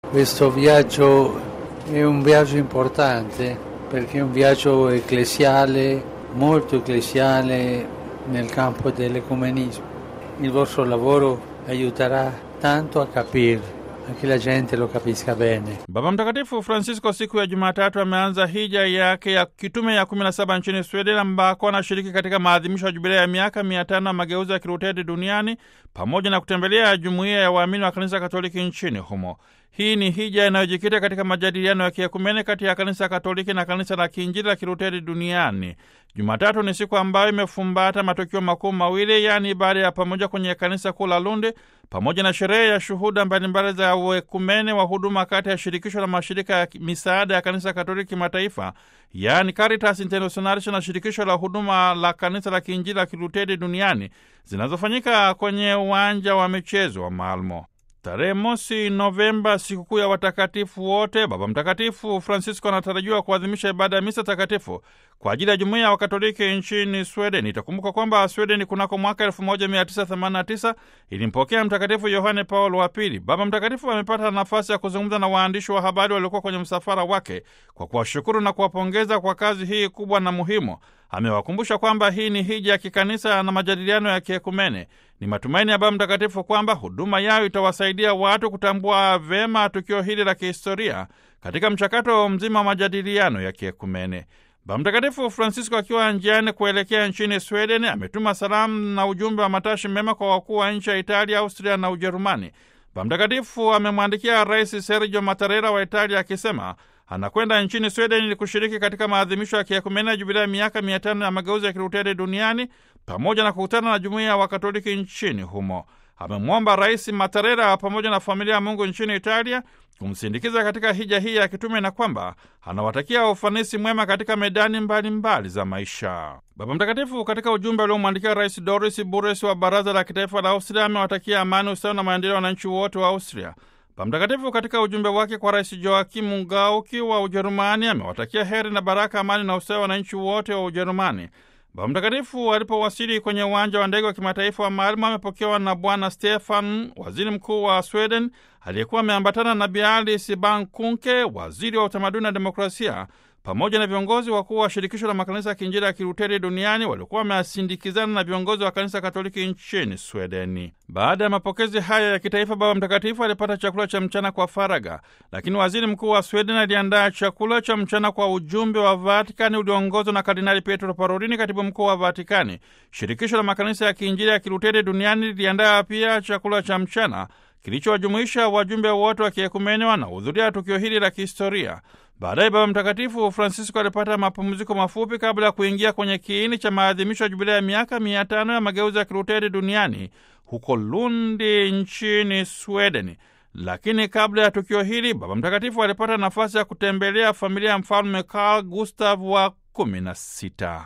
Questo viaggio è un viaggio importante perché è un viaggio ecclesiale, molto ecclesiale nel campo dell'ecumenismo. Il vostro lavoro aiuterà tanto a capire che la gente lo capisca bene. Baba Mtakatifu Francisco siku ya Jumatatu ameanza hija yake ya kitume ya 17 nchini Sweden ambako anashiriki katika maadhimisho ya jubilea ya miaka mia tano ya mageuzi ya Kiluteri duniani pamoja na kutembelea jumuiya ya waamini wa kanisa Katoliki nchini humo. Hii ni hija inayojikita katika majadiliano ya kiekumene kati ya kanisa Katoliki na kanisa la kiinjili la Kiluteri duniani. Jumatatu ni siku ambayo imefumbata matukio makuu mawili, yaani ibada ya pamoja kwenye kanisa kuu la Lundi pamoja na sherehe ya shuhuda mbalimbali za uekumene wa huduma kati ya shirikisho la mashirika ya misaada ya kanisa Katoliki kimataifa, yaani Caritas Internationalis na shirikisho la huduma la kanisa la kiinjili la Kiluteri duniani zinazofanyika kwenye uwanja wa michezo wa Malmo. Tarehe mosi Novemba, sikukuu ya watakatifu wote, Baba Mtakatifu Francisco anatarajiwa kuadhimisha ibada ya misa takatifu kwa ajili ya jumuiya ya Wakatoliki nchini Sweden. Itakumbuka kwamba Sweden kunako mwaka 1989 ilimpokea Mtakatifu Yohane Paulo wa Pili. Baba Mtakatifu amepata nafasi ya kuzungumza na waandishi wa habari waliokuwa kwenye msafara wake kwa kuwashukuru na kuwapongeza kwa kazi hii kubwa na muhimu. Amewakumbusha kwamba hii ni hija ya kikanisa na majadiliano ya kiekumene. Ni matumaini ya Baba Mtakatifu kwamba huduma yao itawasaidia watu kutambua vema tukio hili la kihistoria katika mchakato mzima wa majadiliano ya kiekumene. Baba Mtakatifu Francisco akiwa njiani kuelekea nchini Sweden ametuma salamu na ujumbe wa matashi mema kwa wakuu wa nchi ya Italia, Austria na Ujerumani. Baba Mtakatifu amemwandikia Rais Sergio Mattarella wa Italia akisema anakwenda nchini Sweden ili kushiriki katika maadhimisho ya kiekumene ya jubilia ya miaka mia tano ya mageuzi ya Kiluteri duniani pamoja na kukutana na jumuiya ya Wakatoliki nchini humo. Amemwomba Rais Mattarella pamoja na familia ya Mungu nchini Italia kumsindikiza katika hija hii ya kitume na kwamba anawatakia ufanisi mwema katika medani mbalimbali mbali za maisha. Baba Mtakatifu katika ujumbe aliomwandikia Rais Doris Bures wa Baraza la Kitaifa la Austria amewatakia amani, usawa na maendeleo wananchi wote wa Austria. Baba Mtakatifu katika ujumbe wake kwa Rais Joakimu Gauki wa Ujerumani amewatakia heri na baraka, amani na usawa wananchi wote wa Ujerumani. Baba Mtakatifu alipowasili kwenye uwanja wa ndege wa kimataifa wa Malmo amepokewa na Bwana Stefan, waziri mkuu wa Sweden, aliyekuwa ameambatana na Bi Alice Bah Kuhnke, waziri wa utamaduni na demokrasia, pamoja na viongozi wakuu wa shirikisho la makanisa ya kiinjili ya Kiluteri duniani waliokuwa wameasindikizana na viongozi wa kanisa Katoliki nchini Swedeni. Baada ya mapokezi haya ya kitaifa, Baba Mtakatifu alipata chakula cha mchana kwa faraga, lakini waziri mkuu wa Sweden aliandaa chakula cha mchana kwa ujumbe wa Vatikani ulioongozwa na Kardinali Pietro Parolini, katibu mkuu wa Vatikani. Shirikisho la makanisa ya kiinjili ya Kiluteri duniani liliandaa pia chakula cha mchana kilichowajumuisha wajumbe wote wa kiekumene wanaohudhuria tukio hili la kihistoria. Baadaye Baba Mtakatifu Francisco alipata mapumziko mafupi kabla ya kuingia kwenye kiini cha maadhimisho ya jubilia ya miaka mia tano ya mageuzi ya Kiluteri duniani huko Lundi nchini Sweden. Lakini kabla ya tukio hili, Baba Mtakatifu alipata nafasi ya kutembelea familia ya mfalme Carl Gustav wa kumi na sita.